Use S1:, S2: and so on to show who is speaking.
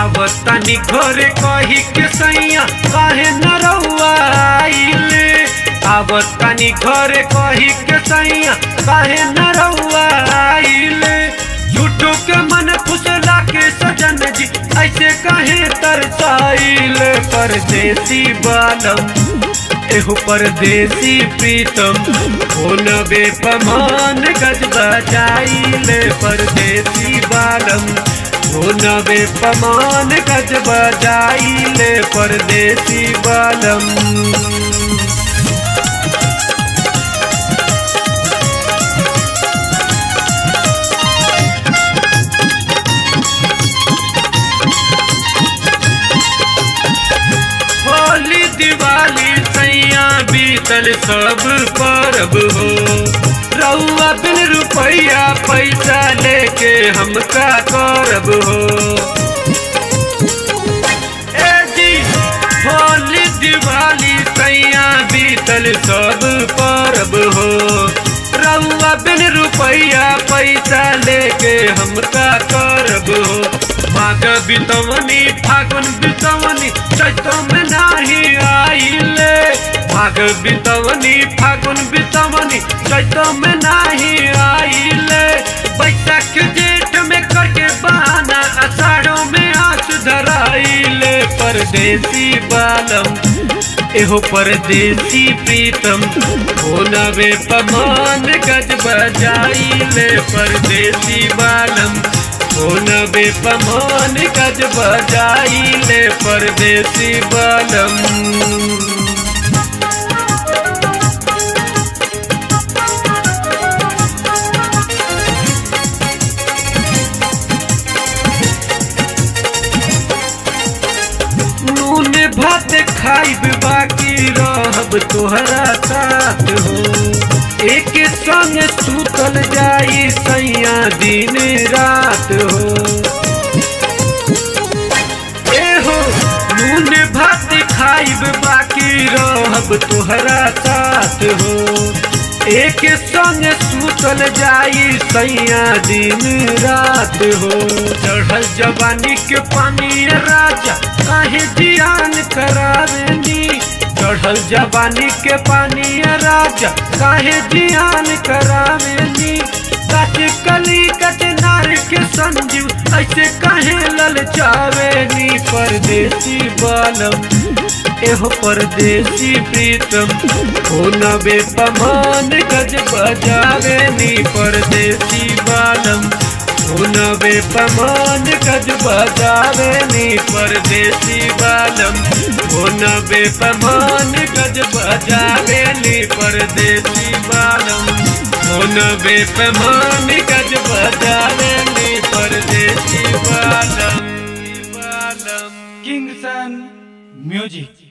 S1: आवतानी घरे कही के सैया काहे न रउआ आइले आवतानी घरे कही के सैया काहे न रउआ आइले झूठो के मन फुसला के सजन जी ऐसे काहे तरसाइले परदेसी बालम एहो परदेसी प्रीतम हो नबे पमान गज बजाइले परदेसी बालम हो नबे पमान गज बजाइले परदेसी बालम होली दिवाली सैया बीतल सब परब हो रउआ बिन रुपया पैसा लेके हम का करब हो ए जी होली दिवाली सैया बीतल सब परब हो रउआ बिन रुपया पैसा लेके हम का करब हो माघ बितवनी फागुन बितवनी चैतो में नाही आइले माघ बितवनी फागुन बितवनी चैतो में नाही आइले बैसाख जेठ में करके बहाना अषाढ़ों में आस धराइले परदेसी बालम एहो परदेसी प्रीतम हो नवे पमान गज बजाइले परदेसी बालम हो नवे पमान गज बजाइले परदेसी बालम नून भात खाइब बाकी रहब तोहरा साथ हो एक संग सुतल जाई सैया दिन रात हो ए हो नून भात खाइब बाकी रहब तोहरा साथ हो एक संग सुतल जाई सैया दिन रात हो चढ़ल जवानी के पानी राजा काहे जियान करावेनी चढ़ल जवानी के पानी राजा काहे जियान करावेनी कच कली कच नार के संजू ऐसे काहे ललचावेनी परदेसी बालम एहो परदेसी प्रीतम हो नबे पमान गज बजावेनी परदेसी बालम हो नबे पमान गज बजावेनी परदेसी बालम हो नबे पमान गज बजावेनी परदेसी बालम हो नबे पमान गज बजावेनी परदेसी बालम बालम
S2: किंगसन म्यूजिक